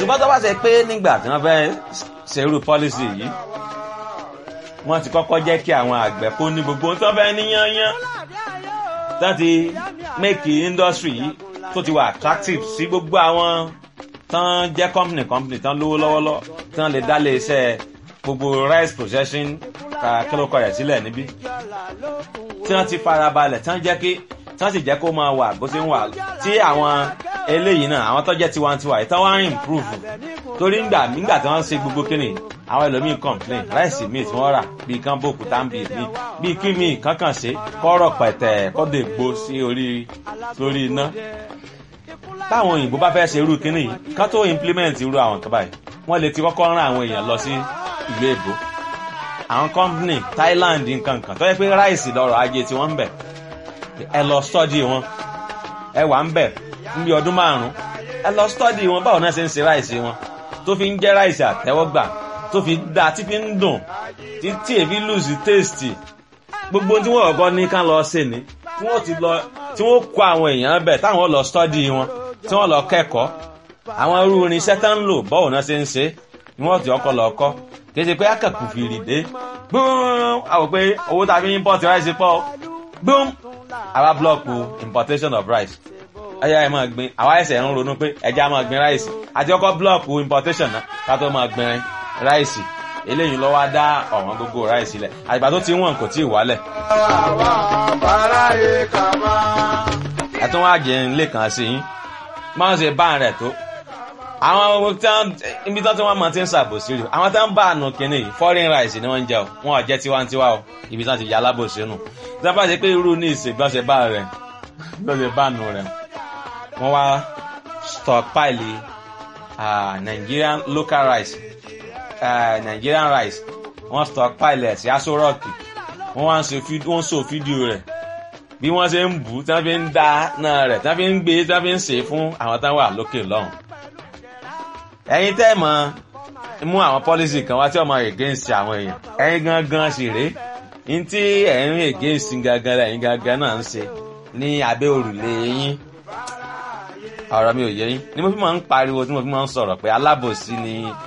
ṣùgbọ́n tó bá ṣe pé nígbà tí wọ́n fẹ́ ṣerú pọ́lísì yìí wọ́n ti kọ́kọ́ jẹ́ kí àwọn àgbẹ̀ kó ní gbogbo tó fẹ́ níyányán tó ti make industry yìí tó ti wà attractive sí gbogbo àwọn tán jẹ́ company company tán lówó lọ́wọ́lọ́wọ́ tán lè dá lé iṣẹ́ gbogbo rice processing kílókọ rẹ̀ sílẹ̀ níbí tí wọ́n ti farabalẹ̀ tán jẹ́ kí tán sì jẹ́ kó máa wà bó ṣe ń wà tí àwọn eléyìí náà àwọn tó jẹ́ tiwantiwa yìí tán wá ń improve torí ńgbà nígbà tí wọ́n ń ṣe gbogbo kíni àwọn ẹlòmíì complain ráìsì míì tí wọ́n rà bíi kán bòkú táǹbì míì bíi kí míì kankan ṣe kọ́rọ̀ pẹ̀tẹ̀ kọ́dọ̀ ègbó sí orí lórí iná táwọn òyìnbó bá fẹ́ ṣe irú kíní yìí kán tó implement irú àwọn kan báyìí wọ́n lè ti kọ́kọ́ rán àwọn èèyàn lọ sí ìlú èbó àwọn company Thailand nkankan tó yẹ pé ráìsì lọ́rọ̀ ajé tí wọ́n ń bẹ̀ ẹ lọ study wọn ẹ wà ń bẹ̀ níbi ọdún márùn-ún ẹ lọ study wọn báwo náà ṣe ń ṣe ráìsì wọn tó fi ń jẹ́ ráìsì àtẹ́wọ́gbà tó fi dá tí fi ń dùn tí tí èfi lùsì tèstì gbogbo tí wọ́n ọ̀gọ́ ní ká lọ ṣe ni tí wọ́n ti lọ tí wọ́n kó àwọn èèyàn bẹ̀ táwọn lọ study wọn tí wọ́n lọ kẹ́kọ̀ọ́ àwọn irú irinṣẹ́ tá ń lò báwo náà ṣe ń ṣe ni wọ́n ti ọkọ̀ lọ kọ́ kì í ṣe pé akẹ́kù fìrì dé gbóòm àwọn pé owó tá a fi import rice pọ̀ gbóòm àwa blọọkù importation of rice ẹyà ẹ máa gbin àwa ẹsẹ̀ ń ronú pé ẹja máa gbin rice àti ọkọ̀ blọọkù importation náà ká tó máa gbin rice eléyìí lọ́wọ́ á dá ọ̀wọ́n gbogbo rice lẹ̀ àgbà tó ti wọ̀n kò tí ì wálẹ̀. ẹ̀tún wá jẹ́ ń lè kàn sí yín máa ń ṣe bá rẹ̀ tó àwọn ibi tí wọ́n máa ti ń ṣàbòsí rí àwọn tí wọ́n bá àánú kínní yìí foreign rice ni wọ́n ń jẹ o wọn ò jẹ́ tiwantiwa o ibi tí wọ́n ti yà alábòsí nù tí wọ́n bá ṣe pé irú ní ìsìn bí wọ́n ṣe bá rẹ̀ bí wọ́n ṣe bá nù rẹ̀ wọ́n wá stockpile uh, Nigerian local rice uh, Nigerian rice wọ́n stockpile ẹ̀ sí aṣọ rọ́ọ̀kì wọ́n wá ń so fídíò rẹ̀ bí wọ́n ṣe ń bù tí wọ́n fi ń dá náà rẹ̀ tí wọ́n fi ń gbé tí wọ́n fi ń sè é fún àwọn táwọn wà lókè lọ́hùn ẹ̀yin tẹ́ mọ̀ mú àwọn pọ́lísì kan wá tí ọmọ against àwọn èèyàn ẹ̀yin gangan sì rèé ní tí ẹ̀yin against gangan lẹ́yìn gangan náà ń ṣe ní abẹ́ òrùlé yín ọ̀rọ̀ mi ò yé yín ni mo fi máa ń pariwo tí mo fi máa ń sọ̀rọ̀ pé alábòsí ni